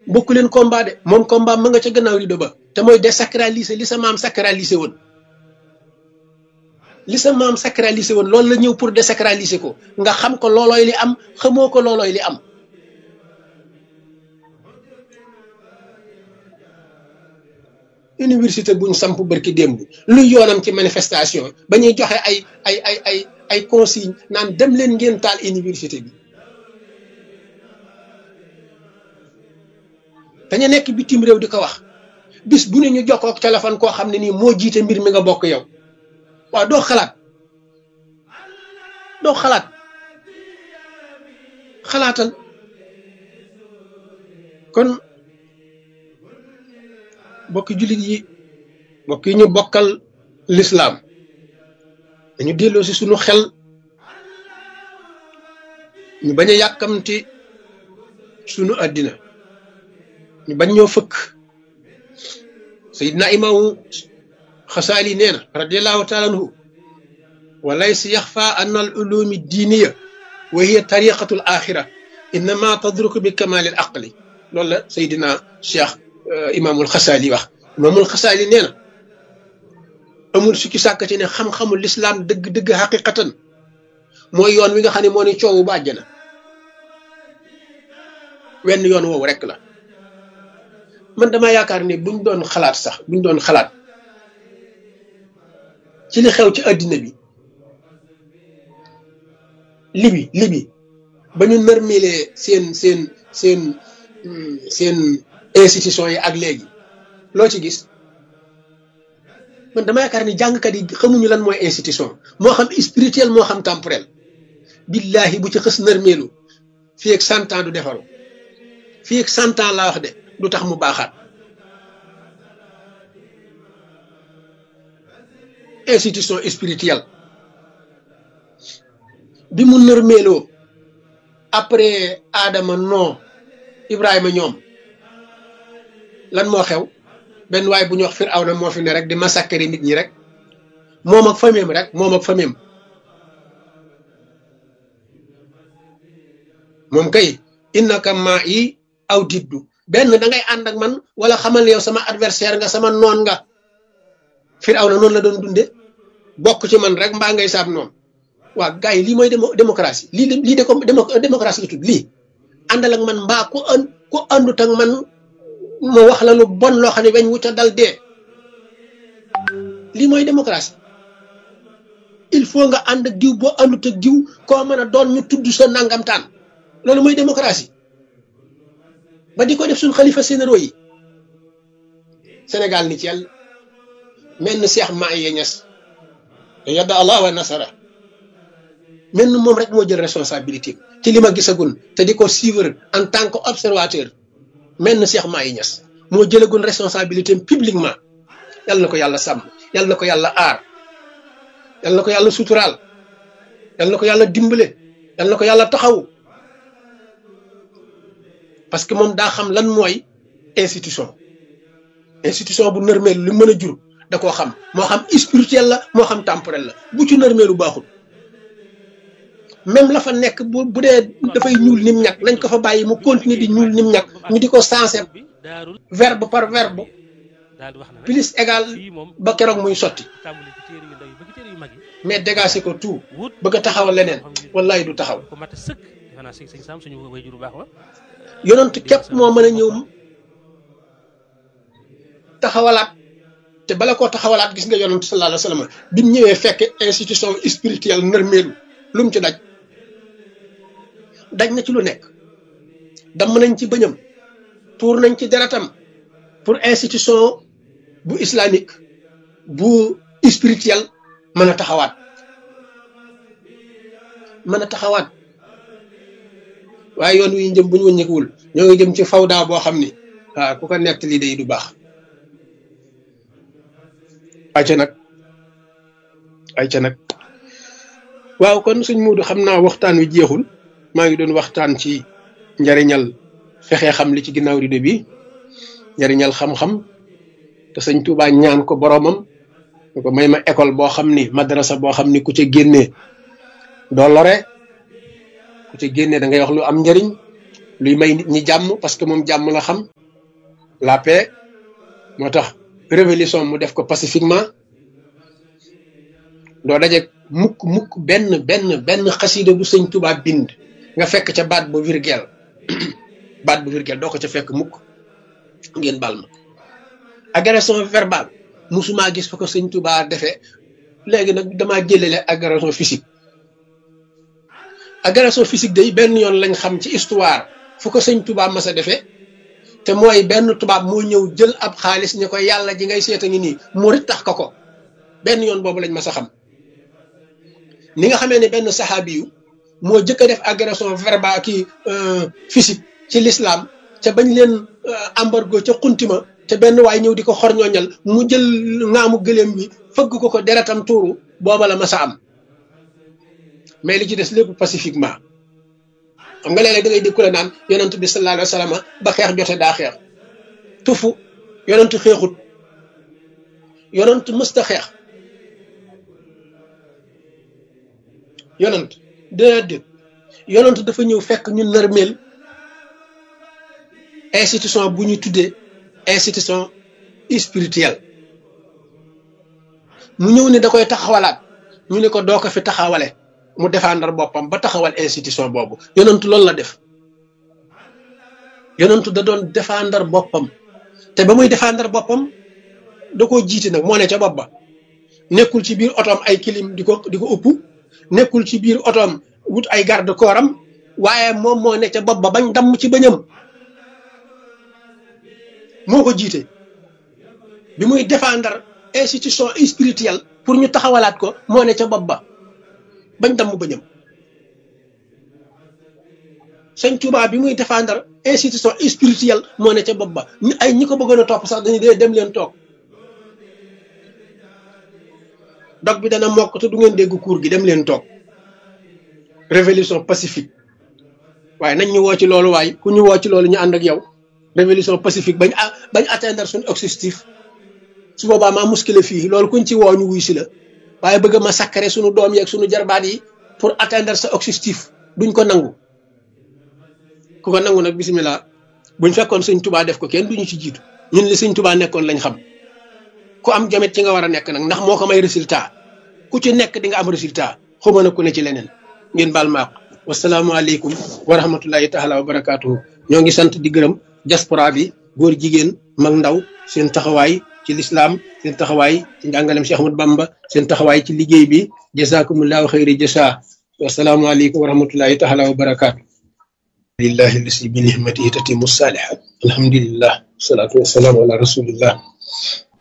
bokku leen combat de moom combat ma nga ca gannaaw rido ba te mooy désacraliser li sa maam sacraliser woon li sa maam sacraliser woon loolu la ñëw pour désacraliser ko nga xam ko loolooy li am xamoo ko loolooy li am université buñ samp barki démb luy yoonam ci manifestation ba ñuy joxe ay ay ay ay ay consigne naan dem leen ngeen taal université bi dañu nekk bitim réew di ko wax bis bu ne ñu jokkoo ak téléphone koo xam ne nii moo jiite mbir mi nga bokk yow waaw doo xalaat doo xalaat xalaatal kon bokki jullit yi bokk yi ñu bokkal lislaam dañu delloo si suñu xel ñu bañ a yàkkamti suñu àddina ñu bañ ñoo fëkk sayidna imaamu xasaali nee na radiallahu taala anhu wa laysa yaxfa an al ulumi diiniya wa hiya tariqatu l axira innama tadruku bi kamali al aqli loolu la sayidina cheikh imaamul xasaali wax imaamul xasaali nee na amul sukki sàkk ci ne xam-xamul lislaam dëgg-dëgg xaqiqatan mooy yoon wi nga xam ne moo ni coowu ba àjjana wenn yoon woowu rek la man dama yaakaar ni buñ doon xalaat sax buñ doon xalaat ci li xew ci àddina bi libi libi ba ñu nërmelee seen seen seen seen institution yi ak léegi loo ci gis man dama yaakaar ni jàngkat yi xamuñu lan mooy institution moo xam spirituel moo xam temporel billahi bu ci xës nërmeelu fii ak cent ans du defaru fii ak cent ans laa wax de du tax mu baaxaat institution spirituelle bi mu nërmeeloo après Adama non Ibrahima ñoom lan moo xew benn waay bu ñu wax Firawna moo fi ne rek di massacrer nit ñi rek moom ak famem rek moom ak famem moom kay innaka maa yi aw diddu benn da ngay ànd ak man wala xamal yow sama adversaire nga sama noon nga Firawna noonu la doon dunde bokk ci man rek mbaa ngay saab noonu waa gars yi lii mooy démocratie lii lii de ko démocratie la tudd lii àndal ak man mbaa ku an ku àndut ak man ma wax la lu bon loo xam ne weñ wuta dal dee lii mooy démocratie il faut nga ànd ak diw boo àndut ak diw koo mën a doon ñu tudd sa nangamtaan loolu mooy démocratie ba di ko def suñ xalifa généraux yi Sénégal ni ci yàlla mel ni Cheikh Mahi Niass yadda Allah wa nasara mel ni moom rek moo jël responsabilité ci li ma gisagul te di ko suivre en tant que observateur mel na Cheikh Mahi Niass moo jëlagul responsabilité publiquement yal na ko yàlla sàmm yal na ko yàlla aar yal na ko yàlla suturaal yal na ko yàlla dimbale yal na ko yàlla taxaw parce que moom daa xam lan mooy institution institution bu nërmeel lu mën a jur da koo xam moo xam spirituel la moo xam temporel la bu ci nërmeelu baaxul même la fa nekk bu bu dee dafay ñuul nim ñàkk nañ ko fa bàyyi mu continuer di ñuul nim ñàkk ñu di ko sensé verbe par verbe plus égal ba keroog muy sotti mais dégagé ko tout bëgg a taxawal leneen wallahi du taxaw yonent képp moo mën a ñëw taxawalaat te bala koo taxawalaat gis nga yonent sallallahu alayhi wa sallam bi mu ñëwee fekk institution spirituelle nërmeelu lu mu ci daj daj na ci lu nekk damm nañ ci bëñam tuur nañ ci deretam pour institution bu islamique bu spirituel mën a taxawaat mën a taxawaat waaye yoon wi ñu jëm bu ñu wëññeekuwul ñoo ngi jëm ci fawda boo xam ni waaw ku ko nekk lii day du baax ayca nag ayca nag waaw kon suñ muudu xam naa waxtaan wi jeexul maa ngi doon waxtaan ci njariñal fexe xam li ci ginnaaw rido bi njariñal xam-xam te sëñ Tuubaa ñaan ko boromam ñu ko may ma école boo xam ni madrasa boo xam ni ku ca génnee doo lore ku ca génnee da ngay wax lu am njariñ luy may nit ñi jàmm parce que moom jàmm la xam la paix moo tax révolution mu def ko pacifiquement doo daje mukk mukk benn benn benn xasida bu sëñ Tuubaa bind nga fekk ca baat bu virgule baat bu virgule doo ko ca fekk mukk ngeen bal ma agression verbale musuma gis fa ko sëñ Tuubaa defee léegi nag damaa jëlale agression physique agression physique day benn yoon lañ xam ci histoire fu ko sëñ Tuubaa mas a defee te mooy benn tubaab moo ñëw jël ab xaalis ni ko yàlla ji ngay seeta ngi nii murit tax ko ko benn yoon boobu lañ mas a xam ni nga xamee ne benn saxaabi yu moo jëkk a def agression verbale kii physique ci l'islam te bañ leen embargo ca xuntima te benn waay ñëw di ko xorñooñal mu jël ngaamu gëléem bi fëgg ko ko deretam tuuru booba la mas a am mais li ci des lépp pacifiquement xam nga léeg-léeg da ngay dégg ku la naan yonent bi sallallahu alayhi wa sallam ba xeex jote daa xeex tufu yonent xeexut yonent mësta xeex yonent déedéet yonent dafa ñëw fekk ñu nërmeel institution bu ñu tuddee institution spirituelle mu ñëw ne da koy taxawalaat ñu ne ko doo ko fi taxawale mu défendre boppam ba taxawal institution boobu yonentu loolu la def yonentu da doon défendre boppam te ba muy défendre boppam da koo jiite nag moo ne ca bopp ba nekkul ci biir otoom ay kilim di ko di ko ëpp nekkul ci biir otoom wut ay garde corps am waaye moom moo ne ca bopp ba bañ damm ci bëñam moo ko jiite bi muy défendre institution spirituelle pour ñu taxawalaat ko moo ne ca bopp ba bañ damm bëñam sëñ Tuubaa bi muy défendre institution spirituelle moo ne ca bopp ba ay ñi ko bëggoon a topp sax dañuy dee dem leen toog dog bi dana mokk te du ngeen dégg cours gi dem leen toog révolution pacifique waaye nañ ñu woo ci loolu waaye ku ñu woo ci loolu ñu ànd ak yow révolution pacifique bañ bañ atteindre suñu objectif su boobaa maa muskile fii loolu kuñ ci woo ñu wuy si la waaye bëgg ma sakkare suñu doom yeeg suñu jarbaat yi pour atteindre sa objectif duñ ko nangu ku ko nangu nag bisimilah buñ fekkoon sëñ tubaa def ko kenn duñu ci jiitu ñun li sëñ tubaa nekkoon lañ xam ku am jamet ci nga war a nekk nag ndax moo ko may résultat ku ci nekk di nga am résultat xuma na ku ne ci leneen ngeen baal maaq wasalaamualeykum wa rahmatullahi taala wa barakaatuhu ñoo ngi sant di gërëm diaspora bi góor jigéen mag ndaw seen taxawaay ci lislaam seen taxawaay ci njàngalem Cheikh Ahmad Bamba seen taxawaay ci liggéey bi jazakumullahu xayri jasa wasalaamualeykum wa rahmatullahi taala wa barakaatu lillahi lasi bi nihmatihi tatimu salihat alhamdulillah wasalaatu wasalaamu ala rasulillah